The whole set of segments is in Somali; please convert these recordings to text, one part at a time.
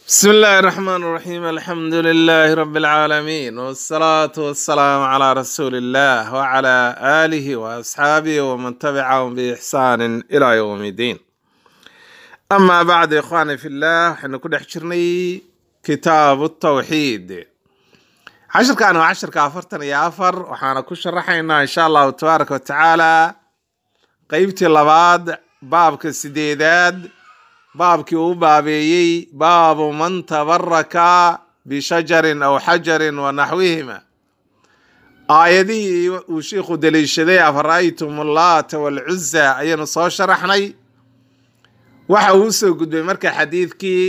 بسم الله الرحمن الرحيم الحمد لله رب العالمين والصلاة والسلام على رسول الله وعلى آله وأصحابه ومن تبعهم بإحسان إلى يوم الدين أما بعد يا إخواني في الله حين كنا حشرني كتاب التوحيد عشر كانوا عشر كافرتن يا أفر وحانا كشرحينا إن شاء الله تبارك وتعالى قيبتي لباد بابك السديداد baabkii uu baabeeyey baabu man tabaraka bishajarin aw xajarin wa naxwihima aayadihii uu shiikhu daliishaday afara'aytum allaata walcuza ayaynu soo sharaxnay waxa uu usoo gudbay marka xadiidkii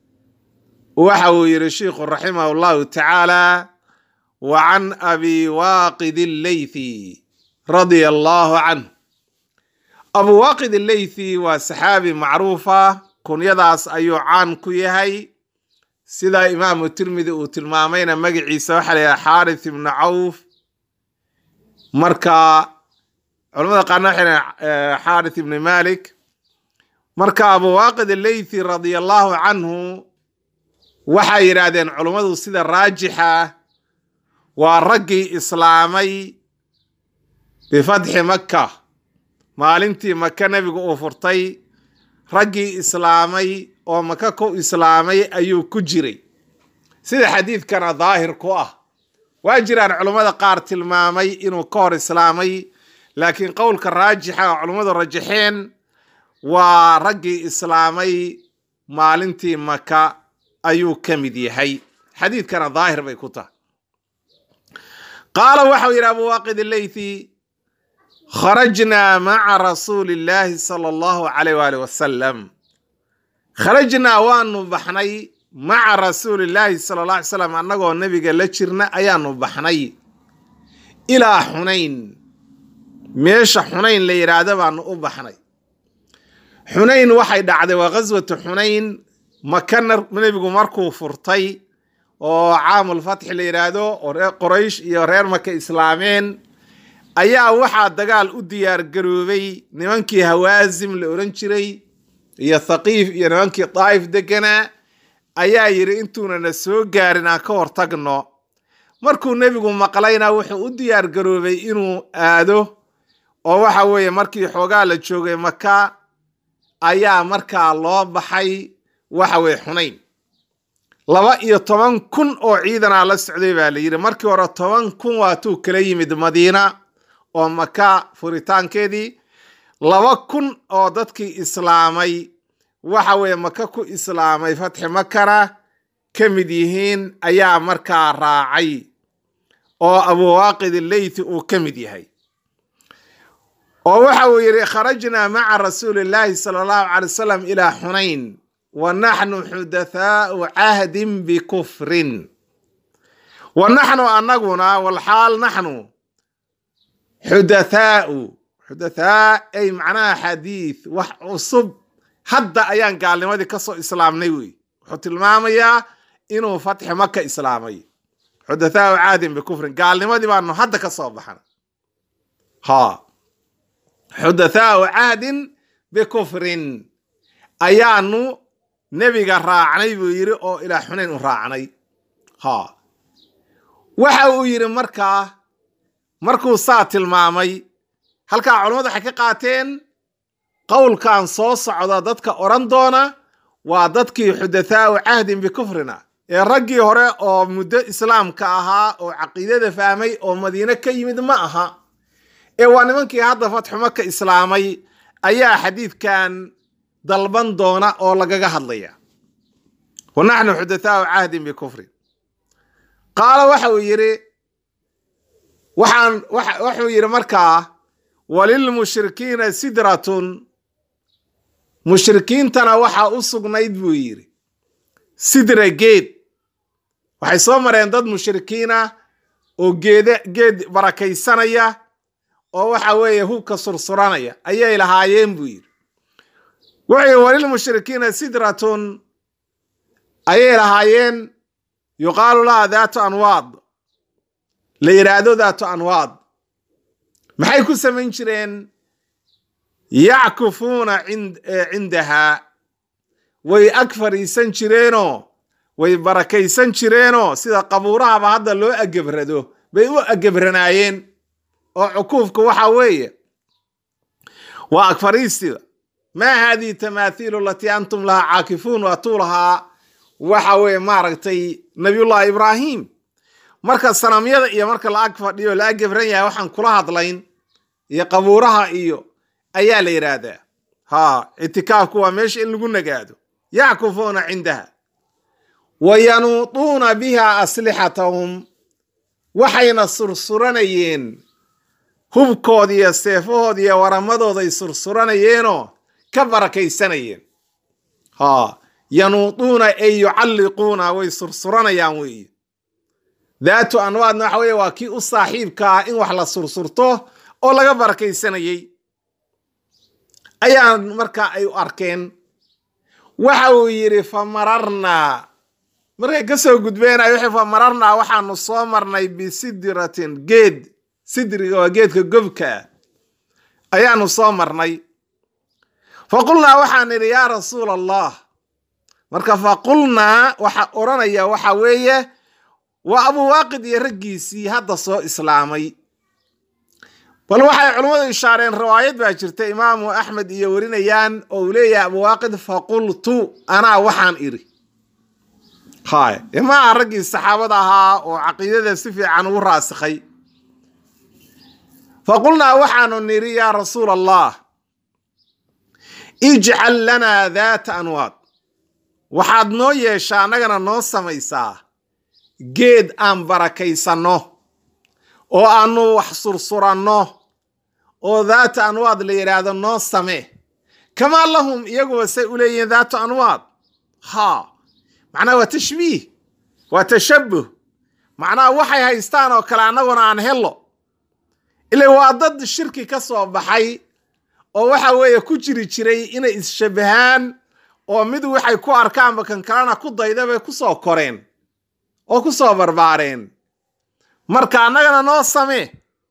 waxa uu yihi shiikhu raximah llahu tacaala wa can abi waaqid alleythi radia allahu canhu abu waaqid alleythi waa saxaabi macruufa kunyadaas ayuu caan ku yahay sida imaamu tirmidi uu tilmaamayna magaciisa waxaa la yidhaha xaarith ibnu cawf marka culamada qaarna waxay dhahan xaarith ibni malik marka abu waaqid alleythi radia allahu canhu waxay yidhaahdeen culummadu sida raajixa waa raggii islaamay bifatxi makka maalintii maka nebigu uu furtay raggii islaamay oo maka ku islaamay ayuu ku jiray sida xadiidkana daahir ku ah waa jiraan culummada qaar tilmaamay inuu ka hor islaamay laakiin qowlka raajixa oo culummadu rajaxeen waa raggii islaamay maalintii maka ayuu ka mid yahay xadiidkana daahir bay ku tahay qaala waxau yidhi abu waaqid alleythi kharajnaa maca rasuuli illaahi sala allahu calayh waali wasalam kharajnaa waanu baxnay maca rasuuli illaahi sala alla alay slam annagoo nebiga la jirna ayaanu baxnay ilaa xunayn meesha xunayn la yidhaahdo baanu u baxnay xunayn waxay dhacday waa ghaswatu xunayn makana nebigu markuu furtay oo caamulfatxi la yidhaahdo oo reer qoraysh iyo reer maka islaameen ayaa waxaa dagaal u diyaar garoobay nimankii hawaasim la odhan jiray iyo thaqiif iyo nimankii daa'if deganaa ayaa yidhi intuunana soo gaarin aan ka hortagno markuu nebigu maqlayna wuxuu u diyaar garoobay inuu aado oo waxa weeye markii xoogaa la joogay maka ayaa markaa loo baxay waxa weye xunayn laba iyo toban kun oo ciidanaa la socday baa la yidhi markii hore toban kun waatuu kala yimid madiina oo maka furitaankeedii laba kun oo dadkii islaamay waxa weeye maka ku islaamay fatxi makana ka mid yihiin ayaa markaa raacay oo abuwaaqid alleythi uu ka mid yahay oo waxa uu yidhi kharajnaa maca rasuuli illaahi sala allahu calay wasalam ilaa xunayn wa naxnu xudathaau cahdin bikufrin wa naxnu annaguna walxaal naxnu xudathaau xudathaa ay macnaha xadiid wax cusub hadda ayaan gaalnimadii ka soo islaamnay wey wuxuu tilmaamayaa inuu fatxi maka islaamay xudathaau caadin bikufrin gaalnimadii baanu hadda ka soo baxnay ha xudathaau cahdin bikufrin ayaanu nebiga raacnay buu yidhi oo ilaa xunayn u raacnay ha waxa uu yidhi markaa markuu saa tilmaamay halkaa culammadu waxay ka qaateen qowlkan soo socda dadka odhan doona waa dadkii xudathaau cahdin bikufrina ee raggii hore oo muddo islaamka ahaa oo caqiidada fahmay oo madiine ka yimid ma aha ee waa nimankii hadda fatxu maka islaamay ayaa xadiidkan dalban doona oo lagaga hadlaya wa naxnu xudathaau cahdin bikufrin qaala waxa uu yidhi waxaan wuxuu yidhi markaa walilmushrikiina sidratun mushrikiintana waxaa u sugnayd buu yidhi sidra geed waxay soo mareen dad mushrikiina oo geede geed barakaysanaya oo waxa weeye hubka sursuranaya ayay lahaayeen buu yidhi wuxuu yidhi walilmushrikiina sidratun ayay lahaayeen yuqaalu laha daatu anwaad la yidhaahdo daatu anwaad maxay ku samayn jireen yackufuuna cindahaa way ag fadhiisan jireenoo way barakaysan jireenoo sida qabuurahaba hadda loo agebrado bay u agebranaayeen oo cukuufka waxa weeye waa agfariistida maa haadihi tamaathiilu alatii antum lahaa caakifuun waatuu lahaa waxa weeye maaragtay nabiyullahi ibraahim marka sanamyada iyo marka la ag fadhiyo la agebran yahay waxaan kula hadlayn iyo qabuuraha iyo ayaa la yidhaahdaa ha ictikaafku waa meesha in lagu nagaado yackufuuna cindaha wa yanuuduuna biha aslixatahum waxayna sursuranayeen hubkooda iyo seefahooda iyo waramadooday sursuranayeenoo ka barakaysanayeen ha yanuuduuna ay yucalliquuna way sursuranayaan weeye daatu anwaadna waxa weeye waa kii u saaxiibka ah in wax la sursurto oo laga barakaysanayey ayaa marka ay u arkeen waxa uu yidhi fa mararnaa markay ka soo gudbeenay wixii fa mararnaa waxaanu soo marnay bisidratin geed sidriga waa geedka gobka ah ayaanu soo marnay fa qulnaa waxaan idhi yaa rasuula allah marka fa qulnaa waxa odhanaya waxa weeye waa abuwaaqid iyo raggiisii hadda soo islaamay bal waxay culummadu ishaareen riwaayad baa jirta imaamu axmed iyo warinayaan oo uu leeyahay abuwaaqid faqultu anaa waxaan idhi hay imaa raggii saxaabada ahaa oo caqiidada si fiican ugu raasikhay faqulnaa waxaanu nidhi yaa rasuula allah ijcal lanaa daata anwaad waxaad noo yeeshaa annagana noo samaysaa geed aan barakaysanno oo aanu wax sursuranno oo daata anwaad la yidhaahdo noo same kamaa lahum iyaguba say u leeyihiin daatu anwaad ha macnaha waa tashbiih waa tashabuh macnaha waxay haystaan oo kale annaguna aan hello ila waa dad shirki ka soo baxay oo waxa weeye ku jiri jiray inay isshabahaan oo mid waxay ku arkaanba kan kalena ku dayda bay ku soo koreen oo ku soo barbaareen marka annagana noo samee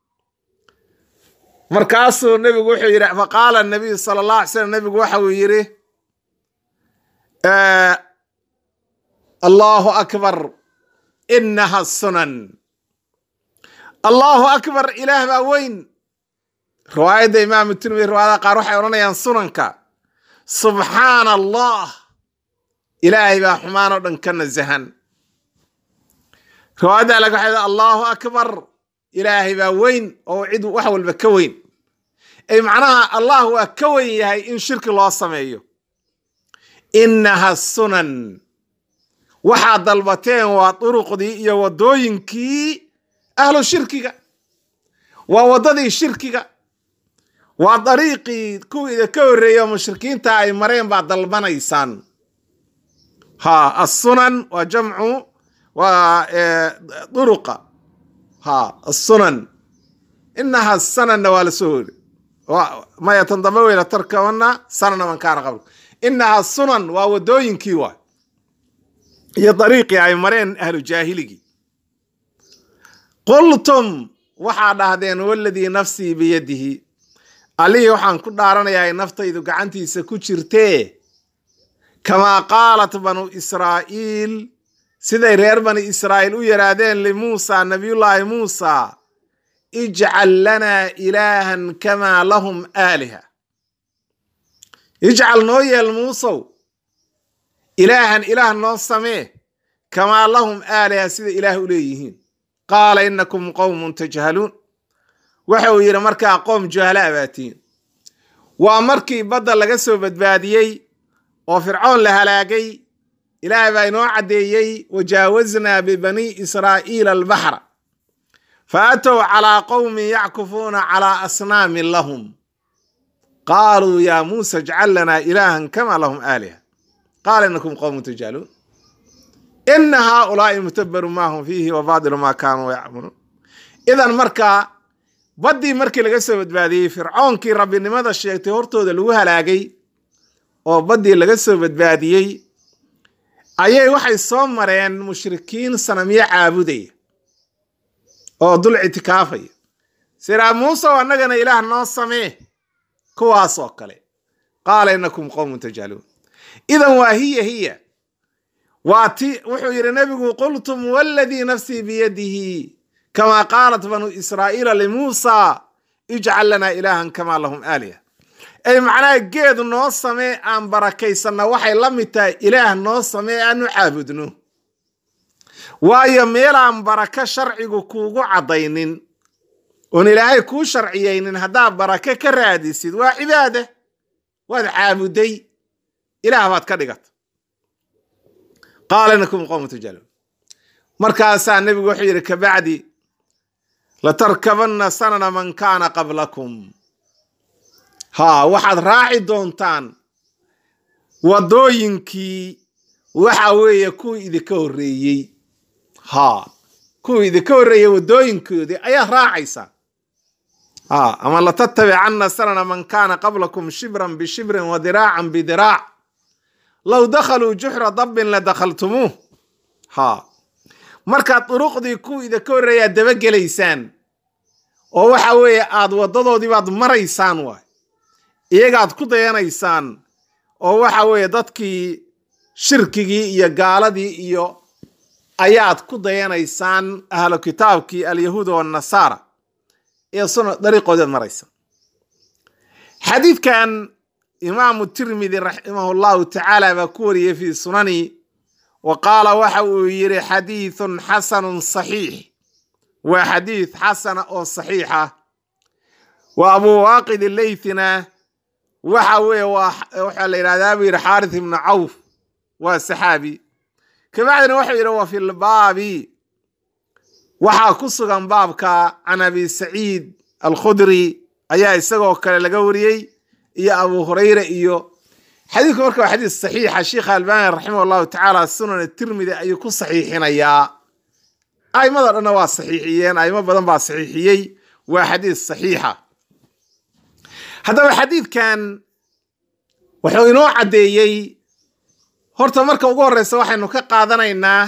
markaasuu nebigu wuxuu yidhi faqaala nabiyu sala allah alay slam nebigu waxa uu yidhi allahu akbar inaha sunan allahu akbar ilaah baa weyn riwaayadda imaamu tirmidi riwaayada qaar waxay odhanayaan sunanka subxaana allah ilaahay baa xumaan oo dhan ka nasahan riwaayadda laga waxay allahu akbar ilaahay baa weyn oo cid wax walba ka weyn ay macnaha allah waa ka weyn yahay in shirki loo sameeyo innaha sunan waxaad dalbateen waa duruqdii iyo waddooyinkii ahlu shirkiga waa waddadii shirkiga waa dariiqii kuwii ka horreeyey oo mushrikiinta ay mareen baad dalbanaysaan ha assunan waa jamcu waa duruqa ha assunan inaha sananna waa la soo hori maya tan dambe weyla tarkabana sanana man kaana qabl inaha sunan waa waddooyinkii waay iyo dariiqii ay mareen ahlu jaahiligii qultum waxaa dhahdeen waladii nafsii biyadihi allihii waxaan ku dhaaranayaa ay naftaydu gacantiisa ku jirtee kamaa qaalat banu israa'iil siday reer bani israa'iil u yidhaahdeen limuusa nabiyullaahi muusa ijcal lanaa ilaahan kamaa lahum aaliha ijcal noo yeel muusow ilaahan ilaah noo samee kamaa lahum aaliha sida ilaah u leeyihiin qaala inakum qowmun tajhaluun waxa uu yidhi markaa qoom juhalaa baatiin waa markii badda laga soo badbaadiyey oo fircoon la halaagay ilaahay baa inoo caddeeyey wajaawaznaa bibani israa'iila albaxra fa atow calaa qowmin yackufuuna calaa asnaamin lahum qaaluu yaa muusa ijcal lanaa ilaahan kamaa lahum aaliha qaala inakum qowmun tajhaluun ina haaulaai mutabaru maa hum fiihi wa baadilu maa kaanuu yacmaluun idan markaa baddii markii laga soo badbaadiyey fircoonkii rabbinimada sheegtay hortooda lagu halaagay oo baddii laga soo badbaadiyey ayay waxay soo mareen mushrikiin sanamyo caabudaya oo dul ictikaafaya siraa muusew annagana ilaah noo samee kuwaas oo kale qaala inakum qowmun tajhaluun idan waa hiya hiya waa ti wuxuu yidhi nebigu qultum waladii nafsii biyadihi kamaa qaalat banuu israa'iila limuusa ijcal lanaa ilaahan kamaa lahum aaliha ay macnaha geed noo samee aan barakaysanna waxay la mid tahay ilaah noo samee aanu caabudno waayo meelaan barako sharcigu kuugu caddaynin oon ilaahay kuu sharciyaynin haddaad barake ka raadisid waa cibaada waad caabuday ilaah baad ka dhigata qaala inakum qowmu tujaluun markaasaa nebigu wuxuu yidhi kabacdi latarkabanna sanana man kaana qablakum haa waxaad raaci doontaan waddooyinkii waxa weeye kuwii idinka horreeyey haa kuwii idinka horreeyey waddooyinkoodii ayaad raacaysaa haa ama latatabicanna sanana man kaana qablakum shibran bishibrin wa diraacan bidiraac low dakhaluu juxra dabbin la dakhaltumuuh haa markaad duruqdii kuwii idinka horreeyaad dabagelaysaan oo waxa weeye aad waddadoodii baad maraysaan waay iyagaad ku dayanaysaan oo waxa weeye dadkii shirkigii iyo gaaladii iyo ayaad ku dayanaysaan ahlu kitaabkii alyahuuda waannasaara ee suna dariiqoodeed maraysaan xadiidkan imaamu tirmidi raximahu llahu tacaala baa ku wariyey fii sunani wa qaala waxa uu yidhi xadiidun xasanun saxiix waa xadiid xasana oo saxiixa wa abuu waaqid leythina waxa weeye waxaa la yidhahdaa buu yidhi xaarith ibnu cawf waa saxaabi kabacdina wuxuu yidhi wa fi lbaabi waxaa ku sugan baabka can abi saciid alkhudri ayaa isagoo kale laga wariyey iyo abu hurayra iyo xadiidku marka waa xadiis saxiixa sheikha albani raximah llahu tacaala sunan tirmidi ayuu ku saxiixinayaa aimado dhanna waa saxiixiyeen aimo badan baa saxiixiyey waa xadiis saxiixa haddaba xadiidkan wuxuu inoo caddeeyey horta marka ugu horreysa waxaynu ka qaadanaynaa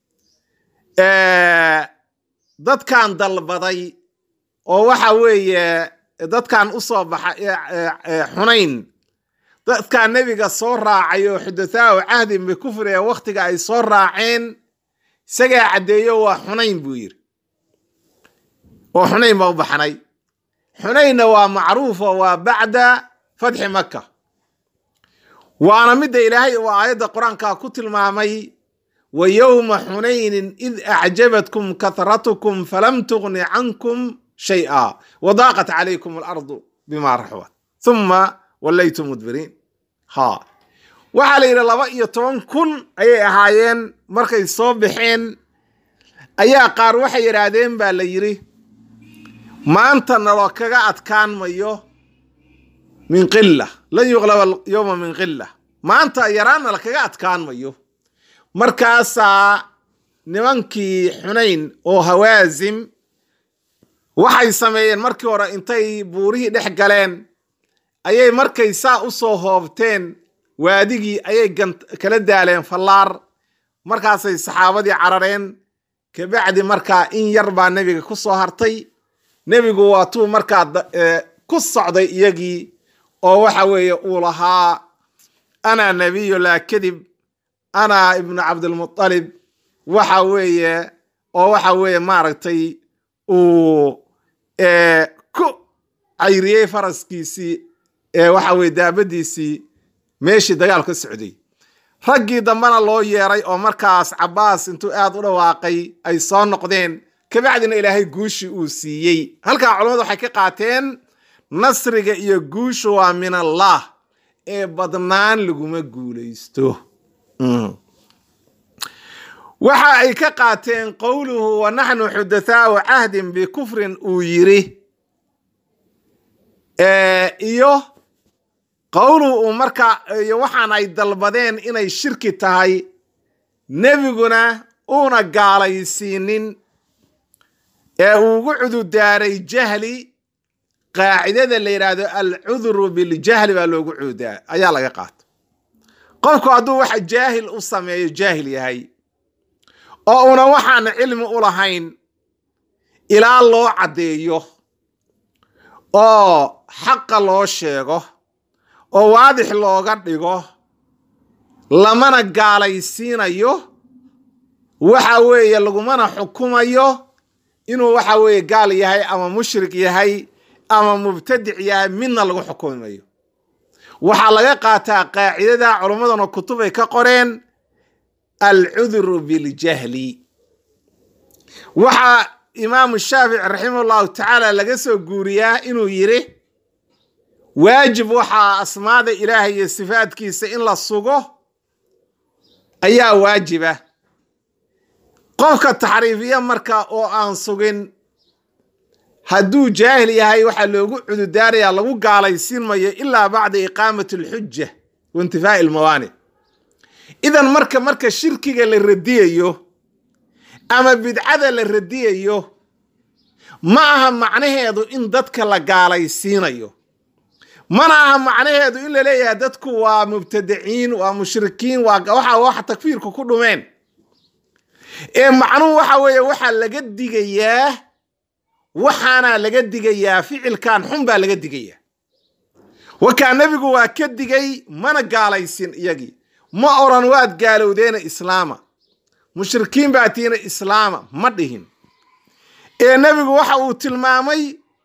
dadkan dalbaday oo waxa weeye dadkan u soo baxa xunayn dadkaa nebiga soo raacay oo xudathaau cahdin bikufri ee wakhtiga ay soo raaceen isagaa caddeeyo waa xunayn buu yidhi oo xunayn baa u baxnay xunaynna waa macruufo waa bacda fatxi maka waana midda ilaahay uu aayadda qur-aanka ku tilmaamay wa yowma xunaynin id acjabatkum kahratukum falam tugni cankum shay'a wadaaqat calaykum alardu bima raxbat huma wallaytum mudbiriin ha waxaa la yidhi laba iyo toban kun ayay ahaayeen markay soo baxeen ayaa qaar waxay yidhaahdeen baa la yidhi maanta naloo kaga adkaan mayo min qila lan yuqlaba yowma min qila maanta yaraanna lakaga adkaan mayo markaasaa nimankii xunayn oo hawaasim waxay sameeyeen markii hore intay buurihii dhex galeen ayay markay saa u soo hoobteen waadigii ayay kala daaleen fallaar markaasay saxaabadii carareen kabacdi markaa in yar baa nebiga ku soo hartay nebigu waa tuu markaa ku socday iyagii oo waxa weeye uu lahaa ana nebiyu laa kadib ana ibnu cabdilmutalib waxa weeye oo waxa weeye maaragtay uu ku cayriyey faraskiisii waxa weye daabadiisii meeshii dagaal ka socday raggii dambena loo yeeray oo markaas cabbaas intuu aad u dhawaaqay ay soo noqdeen kabacdina ilaahay guushii uu siiyey halkaa culamadu waxay ka qaateen nasriga iyo guushu waa min allah ee badnaan laguma guulaysto waxa ay ka qaateen qowluhu wa naxnu xudathaau cahdin bikufrin uu yiri iyo qowluhu uu marka iyo waxaan ay dalbadeen inay shirki tahay nebiguna uuna gaalaysiinin ee uu ugu cududaaray jahli qaacidada la yidhaahdo alcudru biljahli baa loogu cududaa ayaa laga qaata qofku hadduu waxa jaahil u sameeyo jaahil yahay oo una waxaana cilmi u lahayn ilaa loo caddeeyo oo xaqa loo sheego oo waadix looga dhigo lamana gaalaysiinayo waxa weeye lagumana xukumayo inuu waxa weeye gaal yahay ama mushrik yahay ama mubtadic yahay midna lagu xukumi mayo waxaa laga qaataa qaacidada culummaduna kutub ay ka qoreen alcudru biljahli waxaa imaamu shaafici raximah llahu tacaala laga soo guuriyaa inuu yidhi waajib waxaa asmaada ilaahay iyo sifaadkiisa in la sugo ayaa waajiba qofka taxriifiya marka oo aan sugin hadduu jaahil yahay waxaa loogu cududaarayaa lagu gaalaysiin mayo ilaa bacda iqaamati alxuja wa intifaa'i almawaanic idan marka marka shirkiga la radiyayo ama bidcada la radiyayo ma aha macnaheedu in dadka la gaalaysiinayo mana aha macnaheedu in la leeyahay dadku waa mubtadiciin waa mushrikiin waa waxa waxa takfiirku ku dhumeen ee macnuhu waxa weeye waxaa laga digayaa waxaana laga digayaa ficilkan xun baa laga digayaa wakaa nebigu waa ka digay mana gaalaysin iyagii ma oran waad gaalowdeena islaama mushrikiin baa tiina islaama ma dhihin ee nebigu waxa uu tilmaamay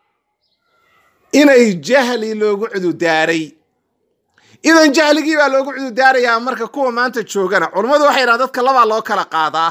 inay jahli loogu cududaaray idan jahligii baa loogu cududaarayaa marka kuwa maanta joogana culummadu waxay yidhahan dadka labaa loo kala qaadaa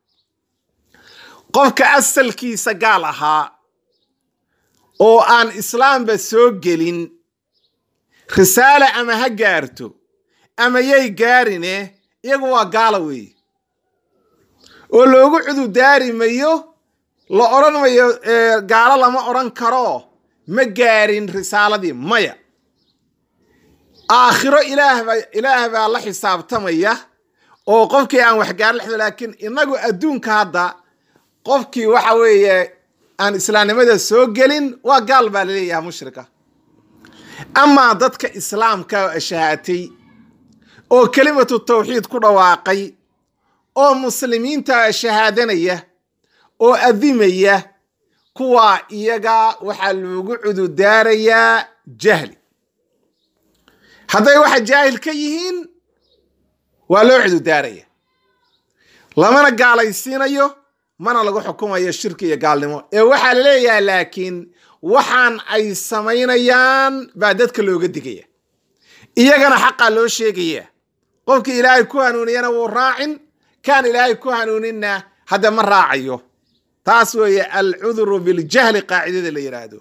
qofka asalkiisa gaal ahaa oo aan islaamba soo gelin risaale ama ha gaarto ama yay gaarine iyagu waa gaala weeye oo loogu cududaari mayo la odhan mayo gaalo lama odhan karo ma gaarin risaaladii maya aakhiro ilaahba ilaah baa la xisaabtamaya oo qofkii aan waxgaar lexdo laakiin inagu adduunka hadda qofkii waxa weeye aan islaamnimada soo gelin waa gaal baa laleeyaha mushrika amaa dadka islaamka shahaatay oo kelimatu tawxiid ku dhawaaqay oo muslimiinta shahaadanaya oo adimaya kuwaa iyaga waxaa loogu cududaarayaa jahli hadday waxa jaahil ka yihiin waa loo cududaaraya lamana gaalaysiinayo mana lagu xukumayo shirki iyo gaalnimo ee waxaa la leeyahay laakiin waxaan ay samaynayaan baa dadka looga digaya iyagana xaqaa loo sheegaya qofkii ilaahay ku hanuuniyana wuu raacin kaan ilaahay ku hanuuninna hadda ma raacayo taas weeye alcudru biljahli qaacidada la yidhaahdo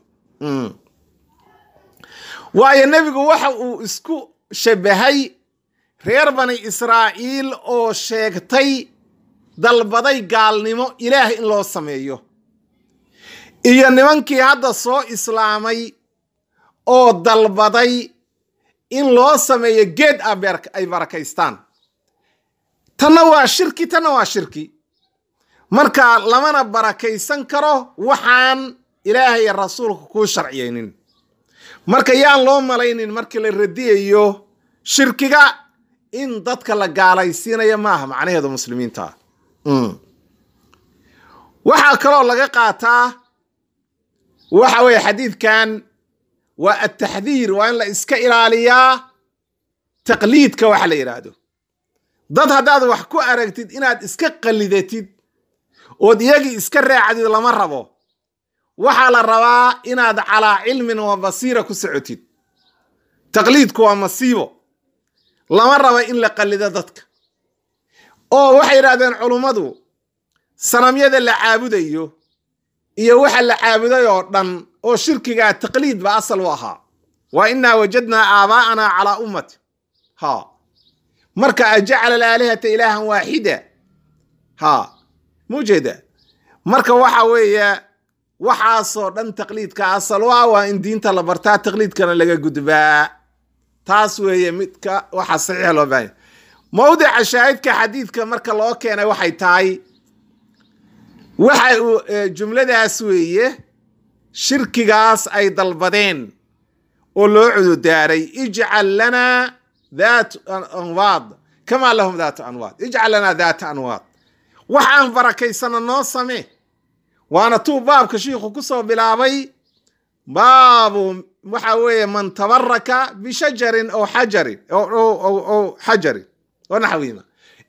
waayo nebigu waxa uu isku shabahay reer bani israa'iil oo sheegtay dalbaday gaalnimo ilaah in loo sameeyo iyo nimankii hadda soo islaamay oo dalbaday in loo sameeyo geed ay barakaystaan tanna waa shirki tanna waa shirki marka lamana barakaysan karo waxaan ilaahay rasuulka kuu sharciyeynin marka yaan loo malaynin markii la radiyayo shirkiga in dadka la gaalaysiinayo maaha macnaheedu muslimiinta waxaa kaloo laga qaataa waxa weeye xadiidkan waa ataxdiir waa in la iska ilaaliyaa taqliidka waxa la yidhaahdo dad haddaad wax ku aragtid inaad iska qallidatid ood iyagii iska raacdid lama rabo waxaa la rabaa inaad calaa cilmin wa basiira ku socotid taqliidku waa masiibo lama rabo in la qallido dadka oo waxay yidhahdeen culummadu sanamyada la caabudayo iyo waxa la caabuday oo dhan oo shirkigaa taqliid ba asal u ahaa wa innaa wajadnaa aabaa'anaa calaa ummati ha marka ajacala alaalihata ilaahan waaxida ha mujeeda marka waxa weeye waxaasoo dhan taqliidka asal u ah waa in diinta la bartaa taqliidkana laga gudbaa taas weeye midka waxa saxiixa loo baahanya mawdica shaahidka xadiidka marka loo keenay waxay tahay waxa uu jumladaas weeye shirkigaas ay dalbadeen oo loo cududaaray ijcal lanaa daat anwaad kamaa lahum daatu anwaad ijcal lanaa daata anwaad waxaan barakaysana noo samee waana tuu baabka shiikhu ku soo bilaabay baabu waxa weeye man tabaraka bishajarin oo xajarin oo xajarin oo naxwiima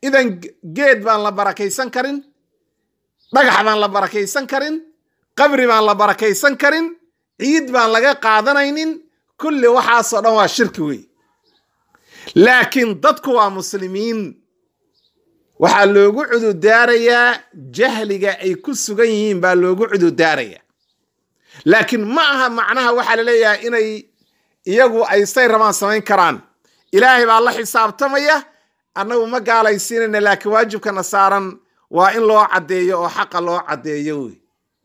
idan geed baan la barakaysan karin dhagax baan la barakaysan karin qabri baan la barakaysan karin ciid baan laga qaadanaynin kulli waxaasoo dhan waa shirki wey laakiin dadku waa muslimiin waxaa loogu cududaarayaa jahliga ay ku sugan yihiin baa loogu cududaaraya laakiin ma aha macnaha waxaa la leeyahay inay iyagu ay say rabaan samayn karaan ilaahay baa la xisaabtamaya annagu ma gaalaysiinayna laakiin waajibkana saaran waa in loo caddeeyo oo xaqa loo caddeeyo wey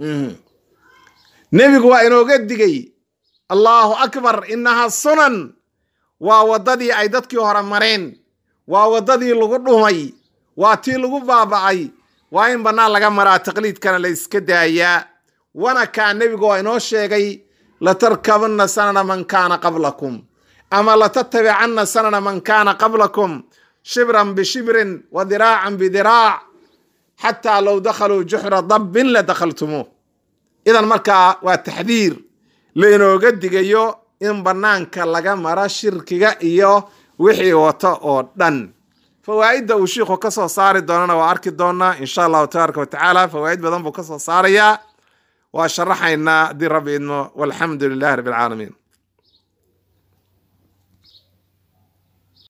nebigu waa inooga digay allaahu akbar innaha sunan waa waddadii ay dadkii hore mareen waa waddadii lagu dhumay waa tii lagu baaba'ay waa in bannaan laga maraa taqliidkana la iska daayaa wanakaa nebigu waa inoo sheegay latarkabanna sanana man kaana qablakum ama latatabicanna sanana man kaana qablakum shibran bishibrin wa diraacan bidiraac xataa low dakhaluu juxra dabbin la dakhaltumuuh idan markaa waa taxdiir lainooga digayo in bannaanka laga maro shirkiga iyo wixii wato oo dhan fawaa'idda uu shiikhu ka soo saari doonana waa arki doonaa insha allahu tabaaraka wa tacaala fawaa'id badan buu ka soo saarayaa waa sharaxaynaa haddii rabbi idmo walxamdu lilahi rabbi alcaalamiin